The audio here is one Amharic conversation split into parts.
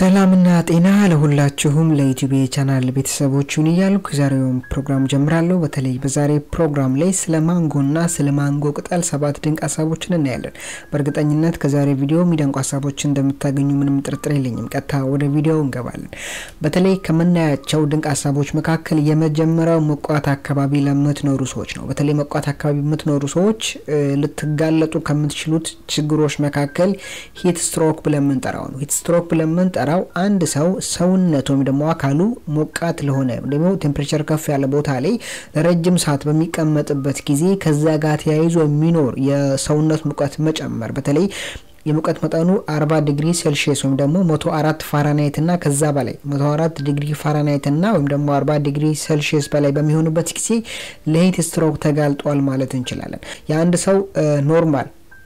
ሰላምና ጤና ለሁላችሁም ለዩቲዩብ ቻናል ቤተሰቦችን እያልኩ የዛሬውን ፕሮግራም ጀምራለሁ። በተለይ በዛሬ ፕሮግራም ላይ ስለ ማንጎና ስለ ማንጎ ቅጠል ሰባት ድንቅ ሀሳቦችን እናያለን። በእርግጠኝነት ከዛሬ ቪዲዮ የሚደንቁ ሀሳቦችን እንደምታገኙ ምንም ጥርጥር የለኝም። ቀጥታ ወደ ቪዲዮ እንገባለን። በተለይ ከምናያቸው ድንቅ ሀሳቦች መካከል የመጀመሪያው ሞቃት አካባቢ ለምትኖሩ ሰዎች ነው። በተለይ ሞቃት አካባቢ የምትኖሩ ሰዎች ልትጋለጡ ከምትችሉት ችግሮች መካከል ሂት ስትሮክ ብለን የምንጠራው ነው። ሂት ስትሮክ ብለን የምንጠራው አንድ ሰው ሰውነት ወይም ደግሞ አካሉ ሞቃት ለሆነ ደግሞ ቴምፕሬቸር ከፍ ያለ ቦታ ላይ ለረጅም ሰዓት በሚቀመጥበት ጊዜ ከዛ ጋር ተያይዞ የሚኖር የሰውነት ሙቀት መጨመር በተለይ የሙቀት መጠኑ 40 ዲግሪ ሴልሺየስ ወይም ደግሞ 104 ፋራናይት እና ከዛ በላይ 104 ዲግሪ ፋራናይት እና ወይም ደግሞ 40 ዲግሪ ሴልሺየስ በላይ በሚሆንበት ጊዜ ለሂት ስትሮክ ተጋልጧል ማለት እንችላለን። የአንድ ሰው ኖርማል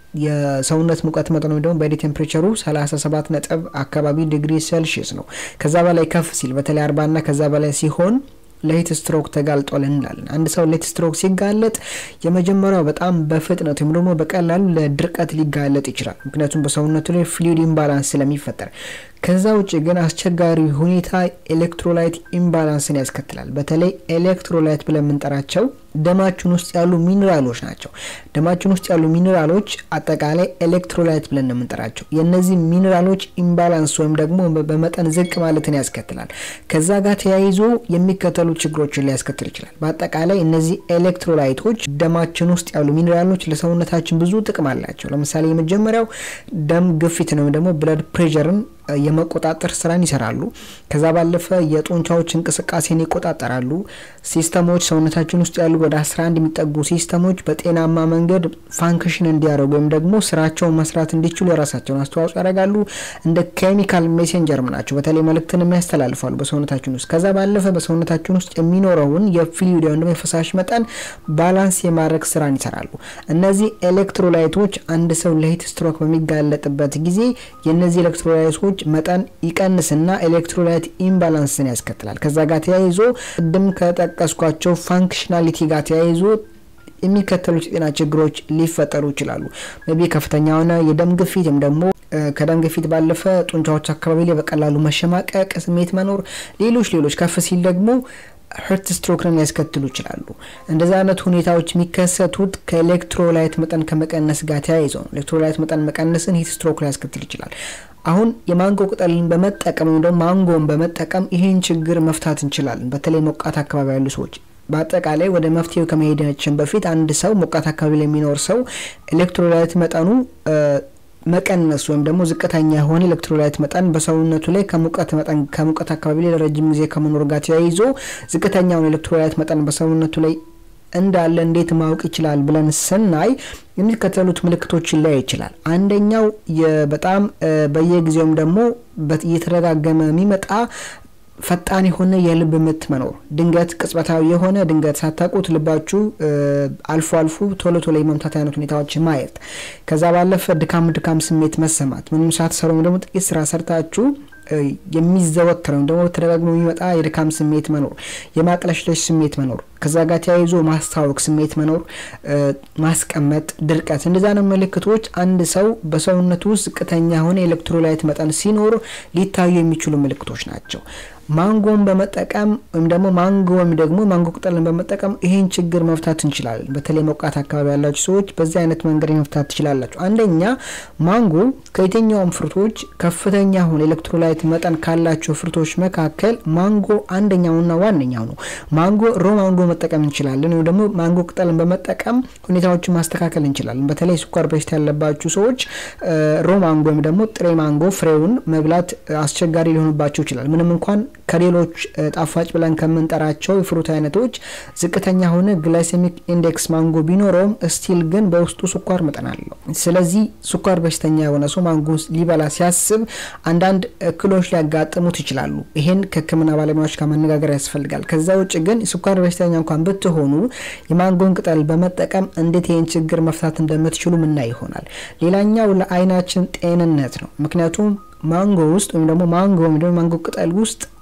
የሰውነት ሙቀት መጠን ወይም ደግሞ ቦዲ ቴምፕሬቸሩ 37 ነጥብ አካባቢ ዲግሪ ሴልሺየስ ነው። ከዛ በላይ ከፍ ሲል በተለይ 40 እና ከዛ በላይ ሲሆን ለሂት ስትሮክ ተጋልጧል እንላለን። አንድ ሰው ለሂት ስትሮክ ሲጋለጥ የመጀመሪያው በጣም በፍጥነት ወይም ደግሞ በቀላሉ ለድርቀት ሊጋለጥ ይችላል። ምክንያቱም በሰውነቱ ላይ ፍሉይድ ኢምባላንስ ስለሚፈጠር። ከዛ ውጭ ግን አስቸጋሪ ሁኔታ ኤሌክትሮላይት ኢምባላንስን ያስከትላል። በተለይ ኤሌክትሮላይት ብለን የምንጠራቸው ደማችን ውስጥ ያሉ ሚኒራሎች ናቸው። ደማችን ውስጥ ያሉ ሚኒራሎች አጠቃላይ ኤሌክትሮላይት ብለን ነው የምንጠራቸው። የእነዚህ ሚኒራሎች ኢምባላንስ ወይም ደግሞ በመጠን ዝቅ ማለትን ያስከትላል። ከዛ ጋር ተያይዞ የሚከተሉ ችግሮችን ሊያስከትል ይችላል። በአጠቃላይ እነዚህ ኤሌክትሮላይቶች ደማችን ውስጥ ያሉ ሚኒራሎች ለሰውነታችን ብዙ ጥቅም አላቸው። ለምሳሌ የመጀመሪያው ደም ግፊት ነው፣ ደግሞ ብለድ ፕሬሸርን የመቆጣጠር ስራን ይሰራሉ። ከዛ ባለፈ የጡንቻዎች እንቅስቃሴን ይቆጣጠራሉ። ሲስተሞች ሰውነታችን ውስጥ ያሉ ወደ 11 የሚጠጉ ሲስተሞች በጤናማ መንገድ ፋንክሽን እንዲያደርጉ ወይም ደግሞ ስራቸውን መስራት እንዲችሉ የራሳቸውን አስተዋጽኦ ያደርጋሉ። እንደ ኬሚካል ሜሴንጀርም ናቸው። በተለይ መልእክትን የሚያስተላልፋሉ በሰውነታችን ውስጥ። ከዛ ባለፈ በሰውነታችን ውስጥ የሚኖረውን የፍሉይድ ወይም ደግሞ የፈሳሽ መጠን ባላንስ የማድረግ ስራን ይሰራሉ። እነዚህ ኤሌክትሮላይቶች አንድ ሰው ለሂት ስትሮክ በሚጋለጥበት ጊዜ የእነዚህ ኤሌክትሮላይቶች መጠን ይቀንስና ኤሌክትሮላይት ኢምባላንስን ያስከትላል። ከዛ ጋር ተያይዞ ቅድም ከጠቀስኳቸው ፋንክሽናሊቲ ጋር ተያይዞ የሚከተሉት የጤና ችግሮች ሊፈጠሩ ይችላሉ። ቢ ከፍተኛ የሆነ የደም ግፊት ወይም ደግሞ ከደም ግፊት ባለፈ ጡንቻዎች አካባቢ ላይ በቀላሉ መሸማቀቅ ስሜት መኖር፣ ሌሎች ሌሎች ከፍ ሲል ደግሞ ሄርት ስትሮክን ሊያስከትሉ ይችላሉ። እንደዚህ አይነት ሁኔታዎች የሚከሰቱት ከኤሌክትሮላይት መጠን ከመቀነስ ጋር ተያይዘው ነው። ኤሌክትሮላይት መጠን መቀነስን ሂት ስትሮክ ሊያስከትል ይችላል። አሁን የማንጎ ቅጠልን በመጠቀም ወይም ደግሞ ማንጎን በመጠቀም ይህን ችግር መፍታት እንችላለን። በተለይ ሞቃት አካባቢ ያሉ ሰዎች በአጠቃላይ ወደ መፍትሄው ከመሄዳችን በፊት አንድ ሰው ሞቃት አካባቢ ላይ የሚኖር ሰው ኤሌክትሮላይት መጠኑ መቀነስ ወይም ደግሞ ዝቅተኛ የሆነ ኤሌክትሮላይት መጠን በሰውነቱ ላይ ከሙቀት መጠን ከሙቀት አካባቢ ላይ ለረጅም ጊዜ ከመኖር ጋር ተያይዞ ዝቅተኛውን ኤሌክትሮላይት መጠን በሰውነቱ ላይ እንዳለ እንዴት ማወቅ ይችላል ብለን ስናይ የሚከተሉት ምልክቶችን ላይ ይችላል። አንደኛው በጣም በየጊዜውም ደግሞ እየተደጋገመ የሚመጣ ፈጣን የሆነ የልብ ምት መኖር፣ ድንገት ቅጽበታዊ የሆነ ድንገት ሳታውቁት ልባችሁ አልፎ አልፎ ቶሎ ቶሎ የመምታት አይነት ሁኔታዎች ማየት፣ ከዛ ባለፈ ድካም ድካም ስሜት መሰማት፣ ምንም ሳትሰሩ ደግሞ ጥቂት ስራ ሰርታችሁ የሚዘወትረው ደግሞ ተደጋግሞ የሚመጣ የድካም ስሜት መኖር፣ የማቅለሽለሽ ስሜት መኖር፣ ከዛ ጋር ተያይዞ ማስታወክ ስሜት መኖር፣ ማስቀመጥ፣ ድርቀት፣ እንደዛ ነው ምልክቶች አንድ ሰው በሰውነቱ ውስጥ ዝቅተኛ የሆነ ኤሌክትሮላይት መጠን ሲኖር ሊታዩ የሚችሉ ምልክቶች ናቸው። ማንጎን በመጠቀም ወይም ደግሞ ማንጎ ወይም ደግሞ ማንጎ ቅጠልን በመጠቀም ይህን ችግር መፍታት እንችላለን። በተለይ ሞቃት አካባቢ ያላችሁ ሰዎች በዚህ አይነት መንገድ መፍታት ትችላላችሁ። አንደኛ ማንጎ ከየትኛውም ፍርቶች ከፍተኛ የሆነ ኤሌክትሮላይት መጠን ካላቸው ፍርቶች መካከል ማንጎ አንደኛውና ዋነኛው ነው። ማንጎ ሮ ማንጎ መጠቀም እንችላለን፣ ወይም ደግሞ ማንጎ ቅጠልን በመጠቀም ሁኔታዎችን ማስተካከል እንችላለን። በተለይ ስኳር በሽታ ያለባችሁ ሰዎች ሮ ማንጎ ወይም ደግሞ ጥሬ ማንጎ ፍሬውን መብላት አስቸጋሪ ሊሆንባቸው ይችላል ምንም እንኳን ከሌሎች ጣፋጭ ብለን ከምንጠራቸው የፍሩት አይነቶች ዝቅተኛ ሆነ ግላይሴሚክ ኢንዴክስ ማንጎ ቢኖረውም ስቲል ግን በውስጡ ስኳር መጠን አለው። ስለዚህ ስኳር በሽተኛ የሆነ ሰው ማንጎ ሊበላ ሲያስብ አንዳንድ እክሎች ሊያጋጥሙት ይችላሉ። ይሄን ከሕክምና ባለሙያዎች ጋር መነጋገር ያስፈልጋል። ከዛ ውጭ ግን ስኳር በሽተኛ እንኳን ብትሆኑ የማንጎን ቅጠል በመጠቀም እንዴት ይህን ችግር መፍታት እንደምትችሉ ምናይ ይሆናል። ሌላኛው ለአይናችን ጤንነት ነው። ምክንያቱም ማንጎ ውስጥ ወይም ደግሞ ማንጎ ወይም ደግሞ ማንጎ ቅጠል ውስጥ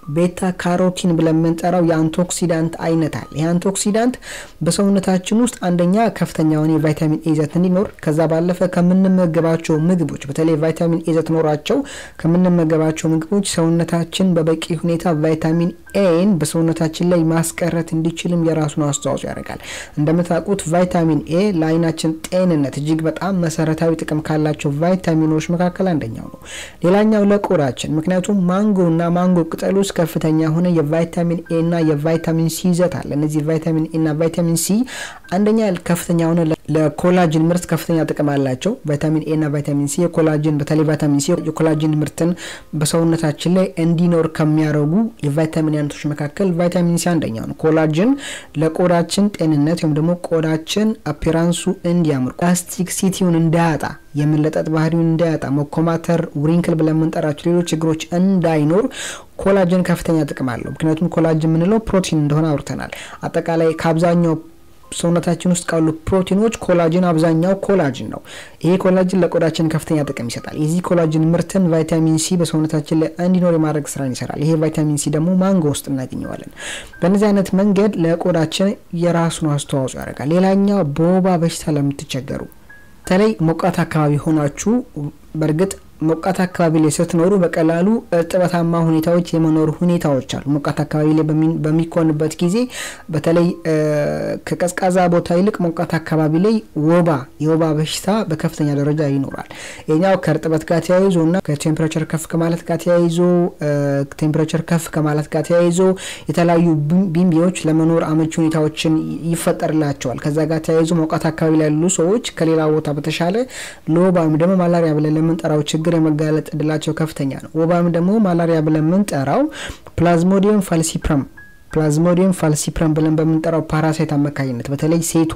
ቤታ ካሮቲን ብለን የምንጠራው የአንቶክሲዳንት አይነት አለ። ይህ አንቶክሲዳንት በሰውነታችን ውስጥ አንደኛ ከፍተኛ የሆነ የቫይታሚን ኤ ይዘት እንዲኖር ከዛ ባለፈ ከምንመገባቸው ምግቦች በተለይ ቫይታሚን ኤ ይዘት ኖሯቸው ከምንመገባቸው ምግቦች ሰውነታችን በበቂ ሁኔታ ቫይታሚን ኤን በሰውነታችን ላይ ማስቀረት እንዲችልም የራሱን አስተዋጽኦ ያደርጋል። እንደምታውቁት ቫይታሚን ኤ ለአይናችን ጤንነት እጅግ በጣም መሰረታዊ ጥቅም ካላቸው ቫይታሚኖች መካከል አንደኛው ነው። ሌላኛው ለቆዳችን ምክንያቱም ማንጎ እና ማንጎ ቅጠል ውስጥ ከፍተኛ የሆነ የቫይታሚን ኤ እና የቫይታሚን ሲ ይዘት አለ። እነዚህ ቫይታሚን ኤ እና ቫይታሚን ሲ አንደኛ ከፍተኛ የሆነ ለኮላጅን ምርት ከፍተኛ ጥቅም አላቸው። ቫይታሚን ኤ እና ቫይታሚን ሲ የኮላጅን በተለይ ቫይታሚን ሲ የኮላጅን ምርትን በሰውነታችን ላይ እንዲኖር ከሚያደርጉ የቫይታሚን አይነቶች መካከል ቫይታሚን ሲ አንደኛው ነው። ኮላጅን ለቆዳችን ጤንነት ወይም ደግሞ ቆዳችን አፒራንሱ እንዲያምር ፕላስቲክ ሲቲውን እንዳያጣ የመለጠጥ ባህሪውን እንዳያጣ መኮማተር፣ ውሪንክል ብለን የምንጠራቸው ሌሎች ችግሮች እንዳይኖር ኮላጅን ከፍተኛ ጥቅም አለው። ምክንያቱም ኮላጅን የምንለው ፕሮቲን እንደሆነ አውርተናል። አጠቃላይ ከአብዛኛው ሰውነታችን ውስጥ ካሉ ፕሮቲኖች ኮላጅን አብዛኛው ኮላጅን ነው። ይሄ ኮላጅን ለቆዳችን ከፍተኛ ጥቅም ይሰጣል። የዚህ ኮላጅን ምርትን ቫይታሚን ሲ በሰውነታችን ላይ እንዲኖር የማድረግ ስራን ይሰራል። ይሄ ቫይታሚን ሲ ደግሞ ማንጎ ውስጥ እናገኘዋለን። በእነዚህ አይነት መንገድ ለቆዳችን የራሱን አስተዋጽኦ ያደርጋል። ሌላኛው በወባ በሽታ ለምትቸገሩ በተለይ ሞቃት አካባቢ ሆናችሁ በእርግጥ ሞቃት አካባቢ ላይ ስትኖሩ በቀላሉ እርጥበታማ ሁኔታዎች የመኖር ሁኔታዎች አሉ። ሞቃት አካባቢ ላይ በሚኮንበት ጊዜ በተለይ ከቀዝቃዛ ቦታ ይልቅ ሞቃት አካባቢ ላይ ወባ የወባ በሽታ በከፍተኛ ደረጃ ይኖራል። ይኛው ከእርጥበት ጋር ተያይዞ እና ከቴምፕሬቸር ከፍ ከማለት ጋር ተያይዞ ቴምፕሬቸር ከፍ ከማለት ጋር ተያይዞ የተለያዩ ቢምቢዎች ለመኖር አመቺ ሁኔታዎችን ይፈጠርላቸዋል። ከዛ ጋር ተያይዞ ሞቃት አካባቢ ላይ ያሉ ሰዎች ከሌላ ቦታ በተሻለ ለወባ ወይም ደግሞ ማላሪያ ብለን ለምንጠራው ችግር የመጋለጥ እድላቸው ከፍተኛ ነው። ወባም ደግሞ ማላሪያ ብለን የምንጠራው ፕላዝሞዲየም ፋልሲፕረም ፕላዝሞዲየም ፋልሲፕረም ብለን በምንጠራው ፓራሳይት አማካኝነት በተለይ ሴቷ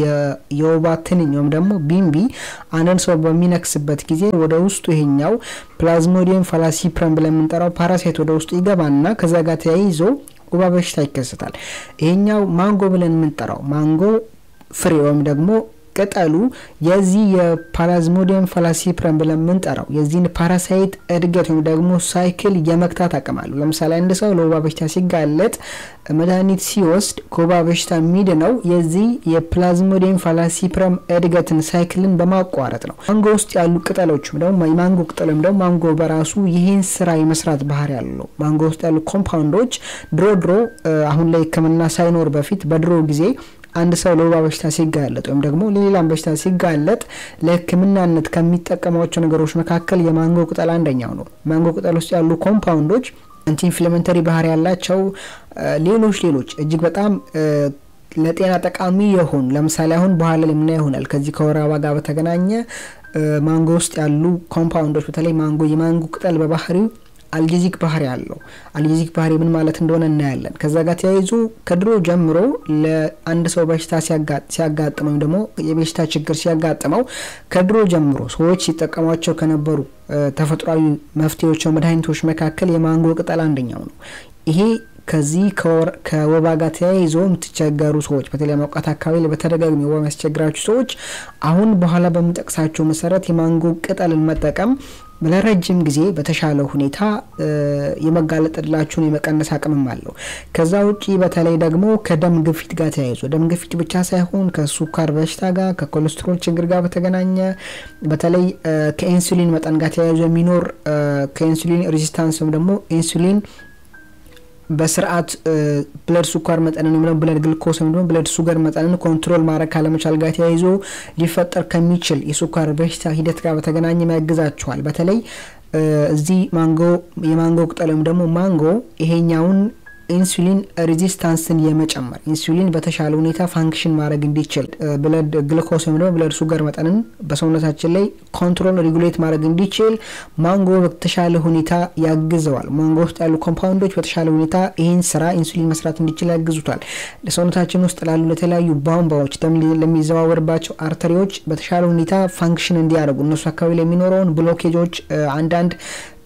የወባ ትንኝ ወይም ደግሞ ቢምቢ አንድን ሰው በሚነክስበት ጊዜ ወደ ውስጡ ይሄኛው ፕላዝሞዲየም ፋላሲፕረም ብለን የምንጠራው ፓራሳይት ወደ ውስጡ ይገባና ከዛ ጋር ተያይዞ ወባ በሽታ ይከሰታል። ይሄኛው ማንጎ ብለን የምንጠራው ማንጎ ፍሬ ወይም ደግሞ ቅጠሉ የዚህ የፓላዝሞዲየም ፋላሲፕረም ብለን የምንጠራው የዚህን ፓራሳይት እድገት ወይም ደግሞ ሳይክል የመክታት አቅም አለው። ለምሳሌ አንድ ሰው ለወባ በሽታ ሲጋለጥ መድኃኒት ሲወስድ ከወባ በሽታ የሚድነው የዚህ የፕላዝሞዲየም ፋላሲፕረም እድገትን ሳይክልን በማቋረጥ ነው። ማንጎ ውስጥ ያሉ ቅጠሎች ደግሞ የማንጎ ቅጠል ወይም ደግሞ ማንጎ በራሱ ይህን ስራ የመስራት ባህሪ ያለው ማንጎ ውስጥ ያሉ ኮምፓውንዶች ድሮ ድሮ አሁን ላይ ሕክምና ሳይኖር በፊት በድሮ ጊዜ አንድ ሰው ለወባ በሽታ ሲጋለጥ ወይም ደግሞ ለሌላም በሽታ ሲጋለጥ ለሕክምናነት ከሚጠቀሟቸው ነገሮች መካከል የማንጎ ቅጠል አንደኛው ነው። ማንጎ ቅጠል ውስጥ ያሉ ኮምፓውንዶች አንቲ ኢንፍሌመንተሪ ባህሪ ያላቸው ሌሎች ሌሎች እጅግ በጣም ለጤና ጠቃሚ የሆኑ ለምሳሌ አሁን በኋላ ላይ ምና ይሆናል ከዚህ ከወር አበባ ጋር በተገናኘ ማንጎ ውስጥ ያሉ ኮምፓውንዶች በተለይ ማንጎ የማንጎ ቅጠል በባህሪው አልጌዚክ ባህሪ አለው። አልጌዚክ ባህሪ ምን ማለት እንደሆነ እናያለን። ከዛ ጋር ተያይዞ ከድሮ ጀምሮ ለአንድ ሰው በሽታ ሲያጋጥመው ወይም ደግሞ የበሽታ ችግር ሲያጋጥመው ከድሮ ጀምሮ ሰዎች ሲጠቀሟቸው ከነበሩ ተፈጥሯዊ መፍትሄዎች፣ መድኃኒቶች መካከል የማንጎ ቅጠል አንደኛው ነው። ይሄ ከዚህ ከወባ ጋር ተያይዞ የምትቸገሩ ሰዎች በተለይ ሞቃት አካባቢ በተደጋጋሚ ወባ የሚያስቸግራችሁ ሰዎች አሁን በኋላ በምጠቅሳቸው መሰረት የማንጎ ቅጠልን መጠቀም ለረጅም ጊዜ በተሻለ ሁኔታ የመጋለጥ እድላችሁን የመቀነስ አቅምም አለው። ከዛ ውጪ በተለይ ደግሞ ከደም ግፊት ጋር ተያይዞ ደም ግፊት ብቻ ሳይሆን ከሱካር በሽታ ጋር ከኮሌስትሮል ችግር ጋር በተገናኘ በተለይ ከኢንሱሊን መጠን ጋር ተያይዞ የሚኖር ከኢንሱሊን ሬዚስታንስ ወይም ደግሞ ኢንሱሊን በስርዓት ብለድ ስኳር መጠንን ወይም ብለድ ግልኮስ ወይም ደግሞ ብለድ ሱገር መጠንን ኮንትሮል ማድረግ ካለመቻል ጋር ተያይዞ ሊፈጠር ከሚችል የስኳር በሽታ ሂደት ጋር በተገናኘ ያግዛቸዋል። በተለይ እዚህ ማንጎ የማንጎ ቅጠል ወይም ደግሞ ማንጎ ይሄኛውን ኢንሱሊን ሬዚስታንስን የመጨመር ኢንሱሊን በተሻለ ሁኔታ ፋንክሽን ማድረግ እንዲችል ብለድ ግልኮስ ወይም ደግሞ ብለድ ሱገር መጠንን በሰውነታችን ላይ ኮንትሮል ሬጉሌት ማድረግ እንዲችል ማንጎ በተሻለ ሁኔታ ያግዘዋል። ማንጎ ውስጥ ያሉ ኮምፓውንዶች በተሻለ ሁኔታ ይህን ስራ ኢንሱሊን መስራት እንዲችል ያግዙታል። ለሰውነታችን ውስጥ ላሉ ለተለያዩ ቧንቧዎች፣ ደም ለሚዘዋወርባቸው አርተሪዎች በተሻለ ሁኔታ ፋንክሽን እንዲያደርጉ እነሱ አካባቢ ላይ የሚኖረውን ብሎኬጆች አንዳንድ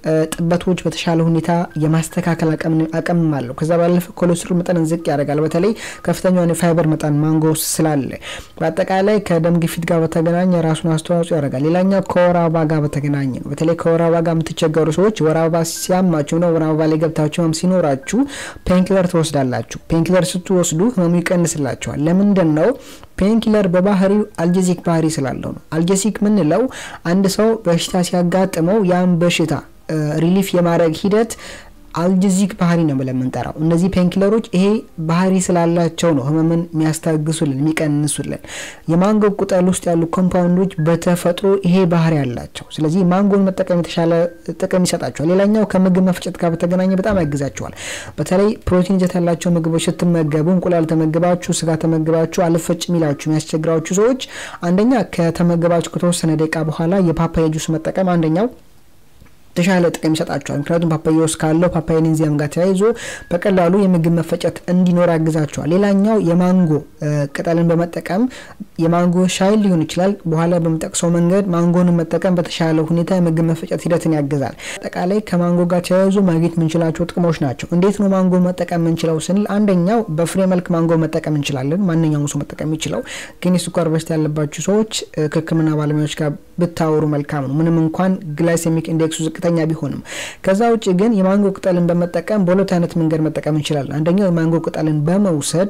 ጥበቶች በተሻለ ሁኔታ የማስተካከል አቅምም አለው። ከዛ ባለፈ ኮሌስትሮል መጠንን ዝቅ ያደርጋል። በተለይ ከፍተኛውን የፋይበር መጠን ማንጎ ውስጥ ስላለ በአጠቃላይ ከደም ግፊት ጋር በተገናኘ ራሱን አስተዋጽኦ ያደርጋል። ሌላኛው ከወር አበባ ጋር በተገናኘ ነው። በተለይ ከወር አበባ ጋር የምትቸገሩ ሰዎች ወር አበባ ሲያማችሁ ነው ወር አበባ ላይ ገብታችሁ ህመም ሲኖራችሁ ፔንኪለር ትወስዳላችሁ። ፔንኪለር ስትወስዱ ህመሙ ይቀንስላቸዋል። ለምንድን ነው? ፔንኪለር በባህሪው አልጀሲክ ባህሪ ስላለው ነው። አልጀሲክ ምንለው አንድ ሰው በሽታ ሲያጋጥመው ያን በሽታ ሪሊፍ የማድረግ ሂደት አልጀዚክ ባህሪ ነው ብለን የምንጠራው። እነዚህ ፔንኪለሮች ይሄ ባህሪ ስላላቸው ነው ህመምን የሚያስታግሱልን የሚቀንሱልን። የማንጎ ቅጠል ውስጥ ያሉ ኮምፓውንዶች በተፈጥሮ ይሄ ባህሪ ያላቸው፣ ስለዚህ ማንጎን መጠቀም የተሻለ ጥቅም ይሰጣቸዋል። ሌላኛው ከምግብ መፍጨት ጋር በተገናኘ በጣም ያግዛቸዋል። በተለይ ፕሮቲን ይዘት ያላቸው ምግቦች ስትመገቡ፣ እንቁላል ተመግባችሁ፣ ስጋ ተመግባችሁ አልፈጭ የሚላችሁ የሚያስቸግራችሁ ሰዎች አንደኛ ከተመገባችሁ ከተወሰነ ደቂቃ በኋላ የፓፓያ ጁስ መጠቀም አንደኛው የተሻለ ጥቅም ይሰጣቸዋል። ምክንያቱም ፓፓያ ውስጥ ካለው ፓፓያን ኢንዛይም ጋር ተያይዞ በቀላሉ የምግብ መፈጨት እንዲኖር ያግዛቸዋል። ሌላኛው የማንጎ ቅጠልን በመጠቀም የማንጎ ሻይ ሊሆን ይችላል። በኋላ በምጠቅሰው መንገድ ማንጎን መጠቀም በተሻለ ሁኔታ የምግብ መፈጨት ሂደትን ያግዛል። አጠቃላይ ከማንጎ ጋር ተያይዞ ማግኘት የምንችላቸው ጥቅሞች ናቸው። እንዴት ነው ማንጎ መጠቀም የምንችለው ስንል አንደኛው በፍሬ መልክ ማንጎ መጠቀም እንችላለን። ማንኛውም ሰው መጠቀም የሚችለው ግን የስኳር በሽታ ያለባቸው ሰዎች ከሕክምና ባለሙያዎች ጋር ብታወሩ መልካም ነው። ምንም እንኳን ግላይሴሚክ ኢንዴክሱ ዝቅተኛ ቢሆንም። ከዛ ውጭ ግን የማንጎ ቅጠልን በመጠቀም በሁለት አይነት መንገድ መጠቀም እንችላለን። አንደኛው የማንጎ ቅጠልን በመውሰድ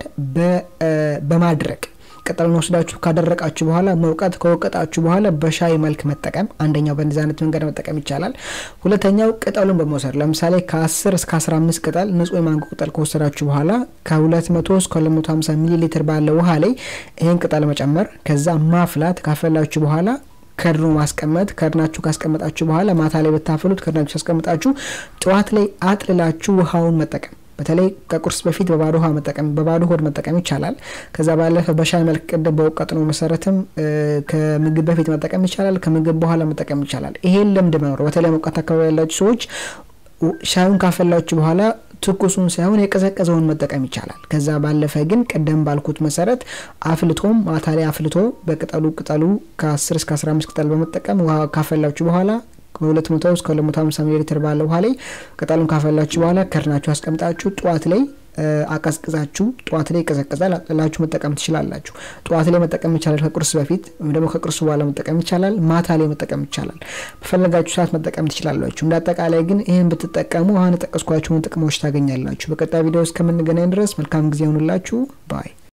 በማድረቅ ቅጠሉን ወስዳችሁ ካደረቃችሁ በኋላ መውቀት ከወቀጣችሁ በኋላ በሻይ መልክ መጠቀም አንደኛው በእንደዚህ አይነት መንገድ መጠቀም ይቻላል። ሁለተኛው ቅጠሉን በመውሰድ ለምሳሌ ከ10 እስከ 15 ቅጠል ንጹህ የማንጎ ቅጠል ከወሰዳችሁ በኋላ ከ200 እስከ 250 ሚሊ ሊትር ባለ ውሃ ላይ ይህን ቅጠል መጨመር ከዛ ማፍላት ካፈላችሁ በኋላ ከድኖ ማስቀመጥ ከድናችሁ ካስቀመጣችሁ በኋላ ማታ ላይ ብታፈሉት ከድናችሁ ያስቀምጣችሁ ጠዋት ላይ አጥልላችሁ ውሃውን መጠቀም በተለይ ከቁርስ በፊት በባዶ ውሃ መጠቀም በባዶ ሆድ መጠቀም ይቻላል። ከዛ ባለፈ በሻይ መልክ ቅድም በወቀጥነው መሰረትም ከምግብ በፊት መጠቀም ይቻላል። ከምግብ በኋላ መጠቀም ይቻላል። ይሄን ልምድ መኖር በተለይ ሞቃት አካባቢ ያላችሁ ሰዎች ሻዩን ካፈላችሁ በኋላ ትኩሱን ሳይሆን የቀዘቀዘውን መጠቀም ይቻላል። ከዛ ባለፈ ግን ቀደም ባልኩት መሰረት አፍልቶም ማታ ላይ አፍልቶ በቅጠሉ ቅጠሉ ከ10 እስከ 15 ቅጠል በመጠቀም ውሃ ካፈላችሁ በኋላ ከሁለት መቶ እስከ ሁለት መቶ ሀምሳ ሚሊ ሊትር ባለ ውሃ ላይ ቅጠሉን ካፈላችሁ በኋላ ከድናችሁ አስቀምጣችሁ ጠዋት ላይ አቀዝቅዛችሁ ጠዋት ላይ ይቀዘቅዛል አጥላችሁ መጠቀም ትችላላችሁ። ጠዋት ላይ መጠቀም ይቻላል፣ ከቁርስ በፊት ወይም ደግሞ ከቁርስ በኋላ መጠቀም ይቻላል። ማታ ላይ መጠቀም ይቻላል። በፈለጋችሁ ሰዓት መጠቀም ትችላላችሁ። እንደ አጠቃላይ ግን ይህን ብትጠቀሙ አሁን የጠቀስኳቸውን ጥቅሞች ታገኛላችሁ። በቀጣይ ቪዲዮ እስከምንገናኝ ድረስ መልካም ጊዜ ይሆኑላችሁ ባይ